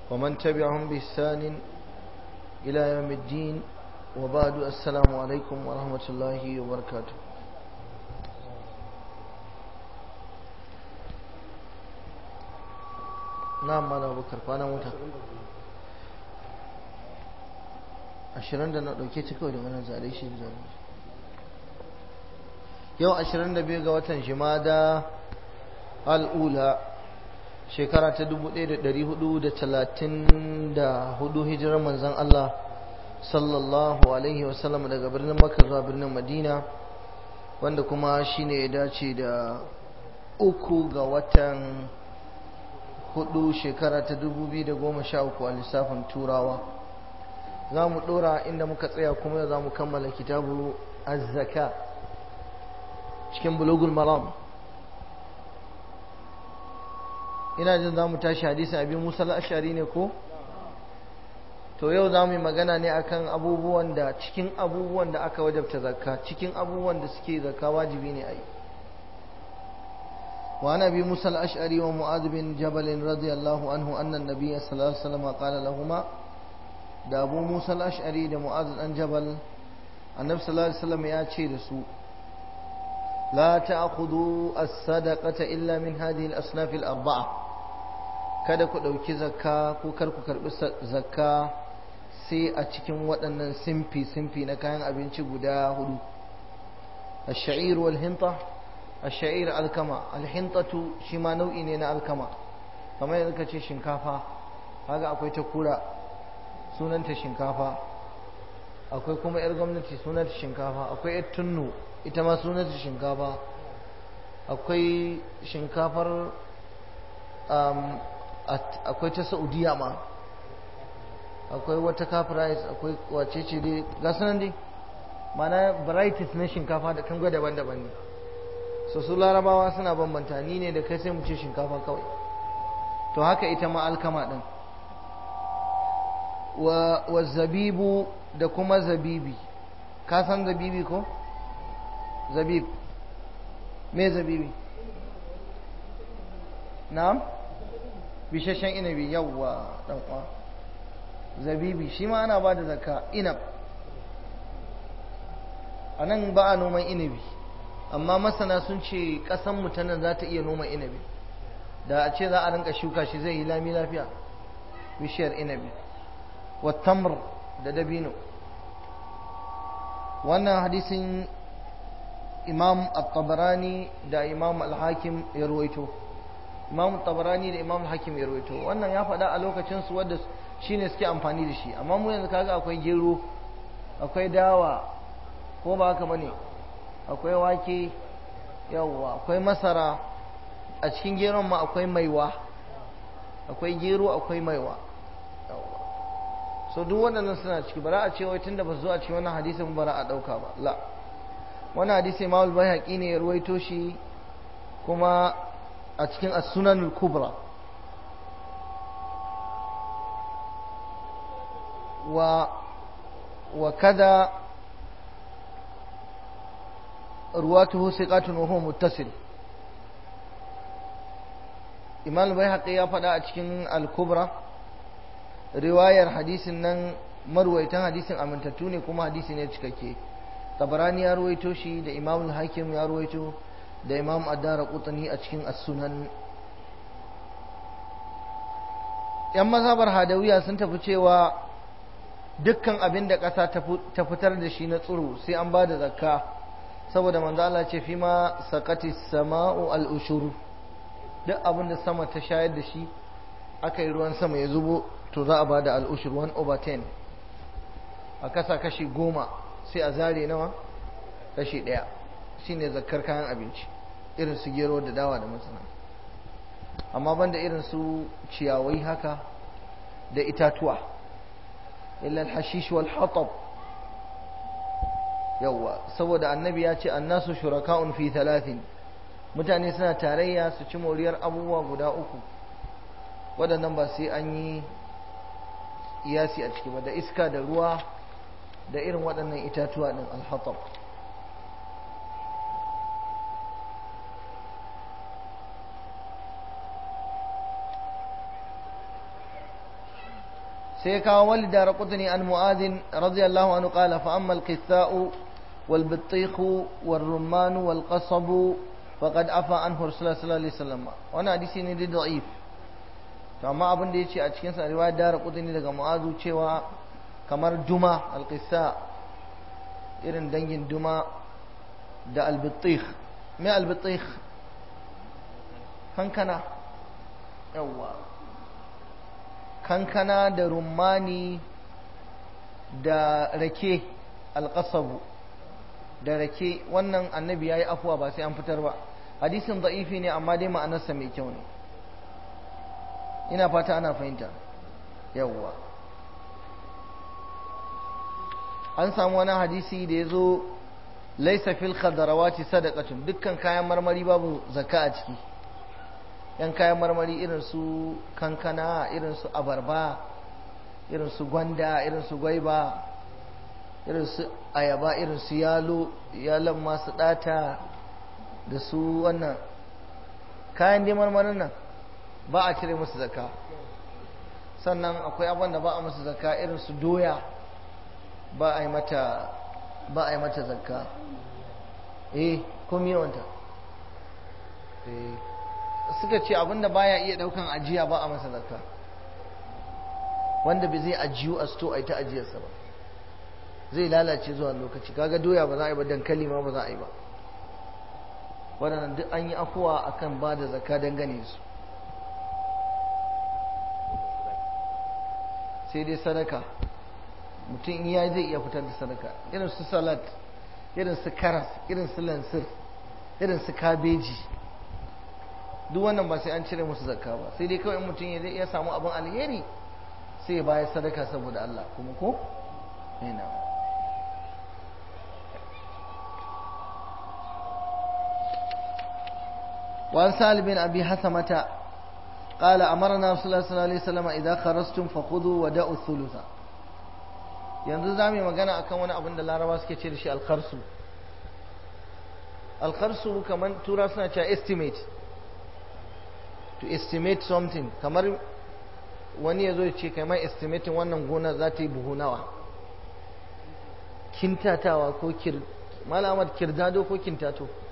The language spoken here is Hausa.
ومن تبعهم بإحسان إلى يوم الدين وبعد السلام عليكم ورحمة الله وبركاته نعم مالا بكر فانا موتا ashirin da na ɗauke ta kawai da wani zare shi da zare yau ashirin da biyu ga watan jimada al'ula shekara ta dubu ɗaya da ɗari hudu da talatin da hudu hijirar manzan Allah sallallahu alaihi wasallam daga birnin makka zuwa birnin madina wanda kuma shine ya dace da uku ga watan hudu shekara ta dubu biyu da goma sha uku a lissafin turawa za mu ɗora inda muka tsaya kuma za mu kammala kitabu azzaka cikin bulugul maram ina jin za mu tashi hadisin abin musa ashari ne ko to yau za mu yi magana ne akan abubuwan da cikin abubuwan da aka wajabta zakka cikin abubuwan da suke zakka wajibi ne a yi وعن ابي موسى الاشعري ومعاذ بن جبل رضي الله عنه ان النبي صلى الله عليه وسلم قال لهما da abu musa al'ashari da mu'az dan jabal annabi sallallahu alaihi wasallam ya ce da su la ta'khudhu as-sadaqata illa min hadhihi al-asnaf al-arba'a kada ku dauki zakka ko kar ku karbi zakka sai a cikin waɗannan simfi simfi na kayan abinci guda hudu ash-sha'ir wal hinta ash-sha'ir al-kama al-hintatu shi ma nau'i ne na alkama kamar yadda kace shinkafa kaga akwai ta kura sunanta shinkafa akwai kuma 'yar gwamnati sunanta shinkafa akwai 'yar tunnu ita ma sunanta shinkafa akwai shinkafar akwai ta saudiya ma akwai wata kafirais akwai wace ce dai gasu nan dai mana varieties na shinkafa da kan daban-daban ne so su larabawa suna bambanta ni ne da kai sai mu ce shinkafa kawai to haka ita ma alkama din wa zabibu da kuma zabibi ka san zabibi ko zabib me zabibi na'am bishashen inabi yawwa dan uwa zabibi shi ma ana ba da zakka inab a nan ba a noman inabi amma masana sun ce ƙasan mutanen za ta iya noma inabi da a ce za a rinka shuka shi zai yi lami lafiya bishiyar inabi والتمر da dabino wannan hadisin imam at-tabarani da imam al-hakim ya ruwaito imam at-tabarani da imam al-hakim ya ruwaito wannan ya faɗa a lokacin su wanda shine suke amfani da shi amma mu yanzu kaga akwai gero akwai dawa ko ba haka bane akwai wake yawa akwai masara a cikin geron ma akwai maiwa akwai gero akwai maiwa so duk waɗannan suna ciki bara a ce wai tunda ba su zo a cikin wannan hadisin bara a ɗauka ba la wannan hadisi imam al-bayhaqi ne ya ruwaito shi kuma a cikin as-sunan al-kubra wa wa kada ruwatuhu siqatun wa huwa muttasil imam al-bayhaqi ya faɗa a cikin al-kubra riwayar hadisin nan marwaitan hadisin amintattu ne kuma hadisi ne cikakke tabarani ya ruwaito shi da imam hakim ya ruwaito da imam addara qutani a cikin as-sunan yan mazhabar hadawiya sun tafi cewa dukkan abin da ƙasa ta fitar da shi na tsiro sai an ba da zakka saboda manzo Allah ce fi ma saqati sama'u al-ushur duk abin da sama ta shayar da shi aka yi ruwan sama ya zubo to za a ba da al'ushir 1 over 10 a kasa kashi goma sai a zare nawa kashi ɗaya shine zakar kayan abinci irin su gero da dawa da masana amma banda irin su ciyawai haka da itatuwa illa al-hashish wal hatab yawa saboda annabi ya ce annasu shuraka'un fi talatin mutane suna tarayya su ci moriyar abubuwa guda uku waɗannan ba sai an yi iyasi a ciki ba da iska da ruwa da irin waɗannan itatuwa ɗin alhatab sai kawo wali da raƙutuni an mu'adin radiyallahu anhu qala fa amma al-qitha'u wal bittikhu wal rumman wal qasab faqad afa anhu rasulullah sallallahu alaihi wasallam wannan hadisi ne da da'if to amma abin da yace a cikin sa riwayar da raƙutuni daga mu'azu cewa kamar duma al-qissa irin dangin duma da al-bittikh me al-bittikh kankana yawwa kankana da rumani da rake alƙasabu da rake wannan annabi ya yi afuwa ba sai an fitar ba hadisin da'ifi ne amma dai ma'anarsa mai kyau ne ina fata ana fahimta yawwa an samu wani hadisi da ya zo laisa fil khadarawati sadaqatun dukkan kayan marmari babu zakka a ciki yan kayan marmari irin su kankana irin su abarba irin su gwanda irin su gwaiba irin su ayaba irin su yalo yalon masu data da su wannan kayan dai marmarin nan ba a cire musu zakka sannan akwai abin da ba a musu zakka irin su doya ba a yi mata ba a yi mata zakka eh komi yawanta eh suka ce abinda baya iya daukan ajiya ba a masa zakka wanda bai zai ajiyu a sto a ta ajiyarsa ba zai lalace zuwa lokaci kaga doya ba za a yi ba dankali ma ba za a yi ba waɗannan duk an yi afuwa akan ba da zakka dangane su sai dai sadaka mutum in ya zai iya fitar da sadaka irin su salat irin su karas irin su lansir irin su kabeji duk wannan ba sai an cire musu zakka ba sai dai kawai mutum ya iya samu abin alheri sai ya bayar sadaka saboda Allah kuma ko ina وعن سهل بن أبي حثمة قال أمرنا رسول الله صلى الله عليه وسلم إذا خرجتم فخذوا ودعوا الثلث yanzu za mu yi magana akan wani abin da laraba suke ce da shi alkharsu alkharsu kamar tura suna cewa estimate to estimate something kamar wani ya zo ya ce kamar estimating wannan gona za ta yi buhu nawa kintatawa ko kir malamar kirdado ko kintato